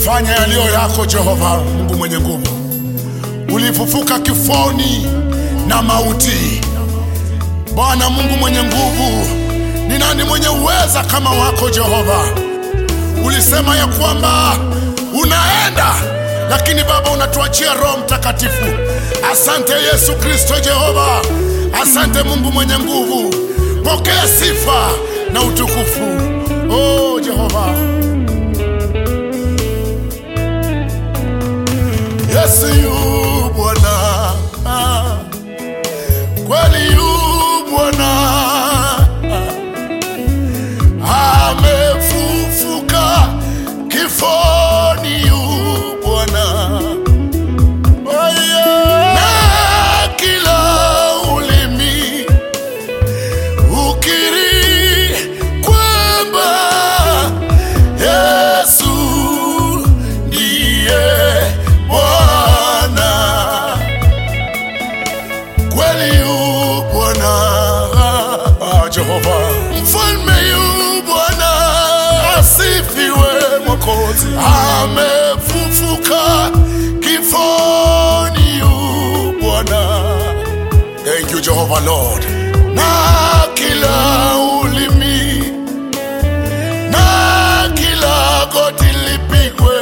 fanya yaliyo yako Jehova Mungu mwenye nguvu. Ulifufuka kifoni na mauti. Bwana Mungu mwenye nguvu, ni nani mwenye uweza kama wako Jehova? Ulisema ya kwamba unaenda, lakini Baba unatuachia Roho Mtakatifu. Asante Yesu Kristo Jehova, asante Mungu mwenye nguvu, pokea sifa na utukufu. Oh Jehova, Yesu yu Bwana, Ah, kweli yu Bwana, Ah, amefufuka kifoni yu Bwana. Oh, yeah. Na kila ulimi ukiri kwamba Yesu ndiye Bwana, kweli yu Bwana, Ah, Jehova mfalme yu Bwana, asifiwe Mwokozi, amefufuka kifoni yu Bwana. Thank you Jehovah Lord. Na kila ulimi na kila goti lipigwe,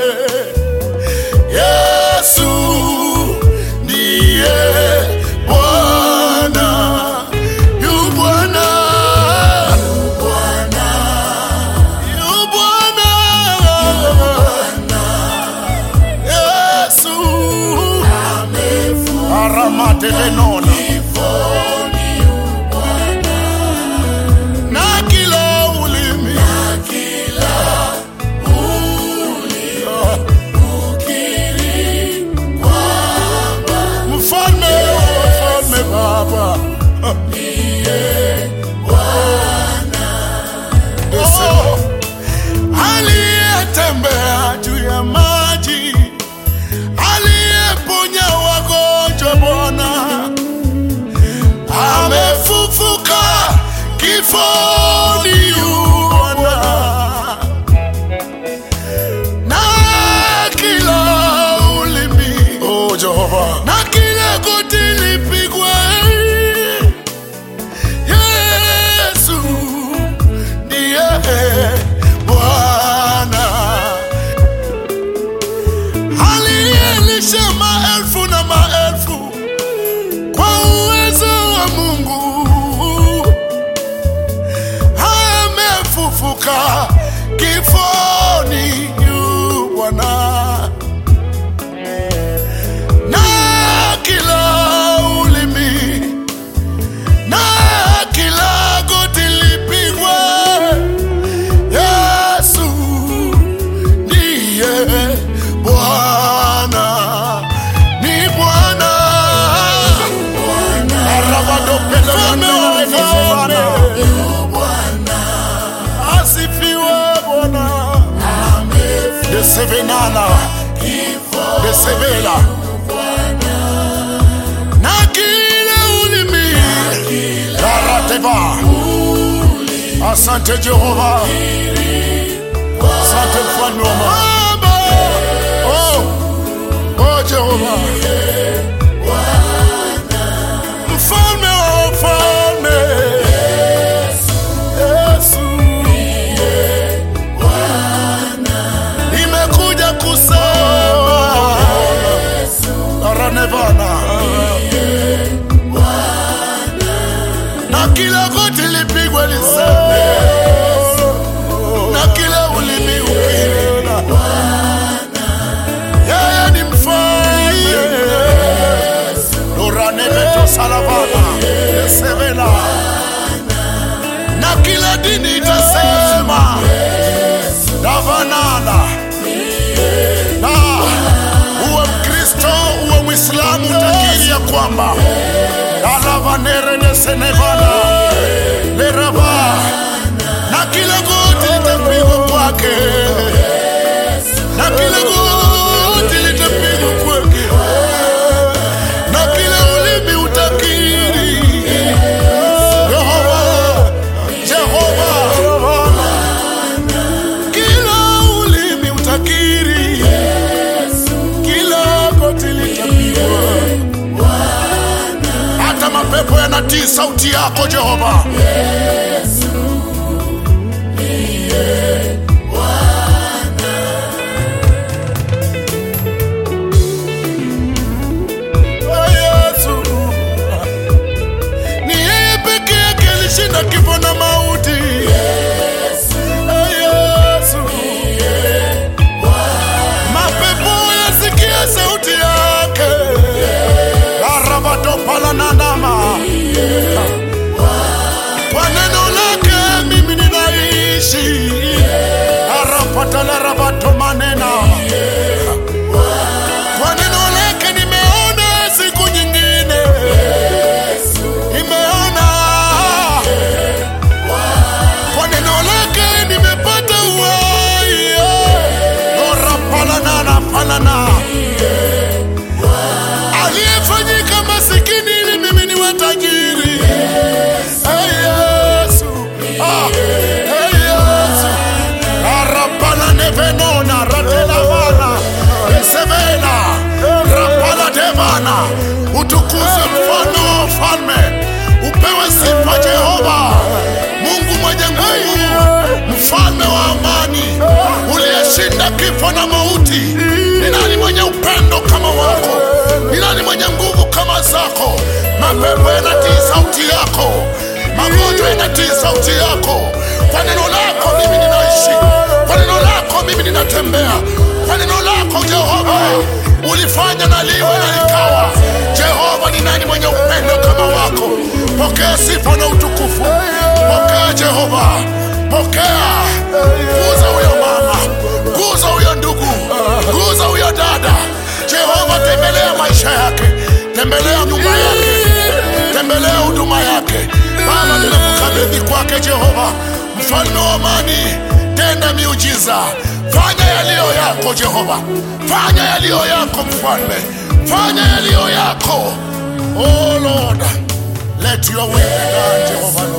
Yesu ndiye Bwana, yu Bwana, yu Bwana, Yesu aramatelenona na kila ulimi mfalme wa wafalme Baba Oh, aliyetembea juu ya maji, aliyeponya wagonjwa Bwana amefufuka kifoni yu Bwana, na kila ulimi oh Jehova, na kila goti lipigwe, Yesu ndiye Bwana aliyelisha maelfu na maelfu kwa uwezo wa Mungu amefufuka kifoni yu Bwana, na kila ulimi na kila goti lipigwe, Yesu ndiye Bwana, ni Bwana Mfalme wa wafalme. Asifiwe Bwana. Desevenala Desevela na kila ulimi Darateva. Asante Jehova, asante mfalme wa mambo. Oh, oh Jehova, mfalme wa wafalme. Yesu, nimekuja kusema Aranevana na kila goti lipigwe liseme na kila ulimi ukiri yeye ni mfalme Doranebeto salavana semena na kila dini itasema davanana na uwe Mkristo uwe Mwislamu utakiri ya kwamba alavanerenesenevana lerava inatii sauti yako Jehova. Oh, Yesu. Ni yeye peke yake alishinda kifo na mauti. Oh, Yesu. Mapepo yasikia sauti yake. Arabadopalananama. Kwa neno lake mimi ninaishi. Arapatalarabatomanena. Kwa neno lake nimeona siku nyingine. Nimeona. Kwa neno lake nimepata uhai. Ora palanana palana. Aliyefanyika masikini ili mimi niwe tajiri. Hey Yesu. Ah, hey Yesu. Arapala nevenona ratelavana esevena rapala devana utukuze mfano wa falme upewe sifa Jehova Mungu mwenye nguvu mfalme wa amani uliyeshinda kifo na mauti ni nani mwenye upendo kama wako ni nani mwenye nguvu kama zako mapepo yanatii sauti yako magonjwa yanatii sauti yako kwa neno lako mimi ninaishi kwa neno lako mimi ninatembea kwa neno lako Jehova ulifanya na liwe na likawa Jehova ni nani mwenye upendo kama wako pokea sifa na utukufu pokea Jehova pokea guza huyo mama guza huyo ndugu guza huyo dada Jehova tembelea maisha yake tembelea nyumba yake tembelea huduma yake Baba tunakukabidhi kwake Jehova mfalme wa amani tenda miujiza fanya yaliyo yako Jehova fanya yaliyo yako mfalme fanya yaliyo yako oh Lord let your will be done Jehova